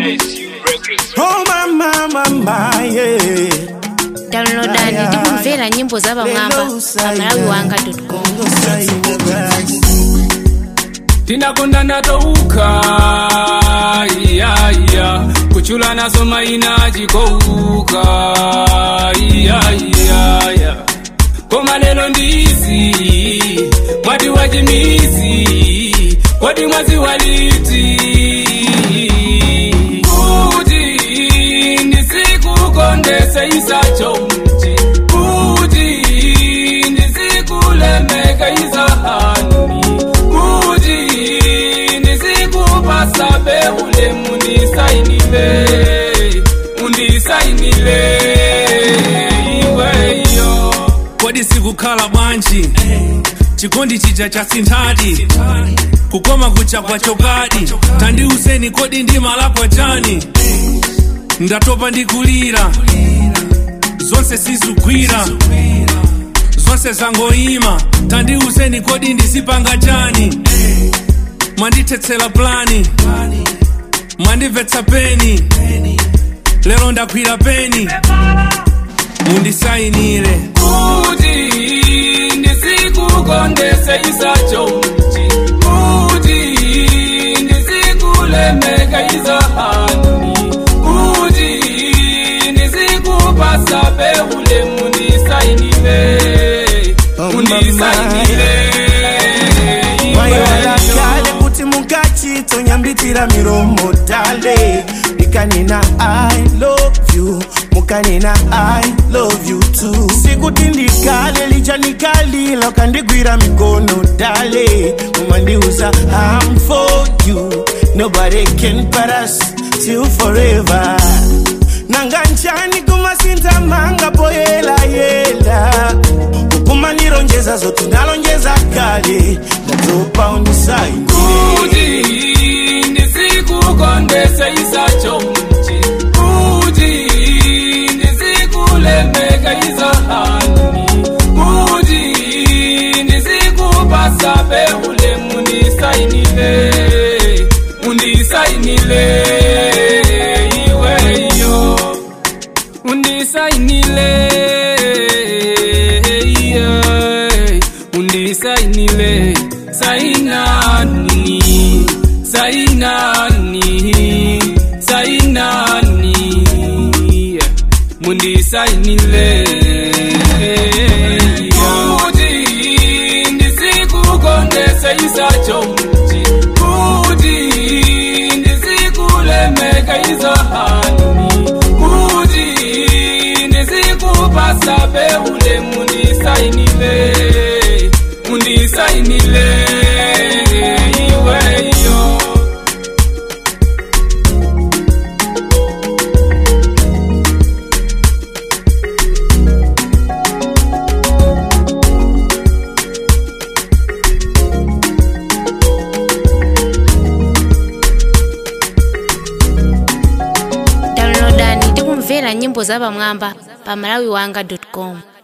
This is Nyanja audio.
Oh mama mama yeah. downloadani ndi kumvera nyimbo za pamwamba pa malawi wanga com tinakondana touka iyaiya kuchula naso maina chikouka iyaiya koma lelo ndizi mwati wachimizi kodi mwazi waliti kuti ndisikukondese isacho mti kuti ndisikulemeka izahani kuti ndisikupasa beule mundisainile undisainile iweyo kodi sikukhala bwanji chikondi chija cha sinthadi kukoma kucha kwa chokadi tandiuzeni kodi ndima lakwa chani ndatopa ndikulira zonse sizugwira zonse zangoima tandiuzeni kodi ndisipanga chani mwandithetsera plani mwandimvetsa peni lero ndakwira peni mundisainire kuti ndisikukondese isacho mti kuti ndisikulemeka izahani kuti ndisikupasa beule mundisainile mundisainile Waiwala kale kuti mukachito nyambitira miromo dale ikanena i love you mukanena i love you too sikuti ndikale lichanikalila ukandigwira mikono dale mumandiuza i'm for you nobody can but us till forever nanga nchani kumasinza manga poyelayela ukumanirongeza zote ndalonjeza kale ndatopa undisaidie kuti ndisikukondese isacho mti kuti ndisikulemeka izahani kuti ndisikupasa beule mundisainile mundisainile iweyo undisainile yeah. undisainile sainani sainani sainani yeah. mundisainile kuti ndisikukondese isacho mti kuti ndisikulemeka izahani kuti ndisikupasa beule mundisainile mundisainile iweyo downloadani ndi kumvera nyimbo za pamwamba pa malawi wanga com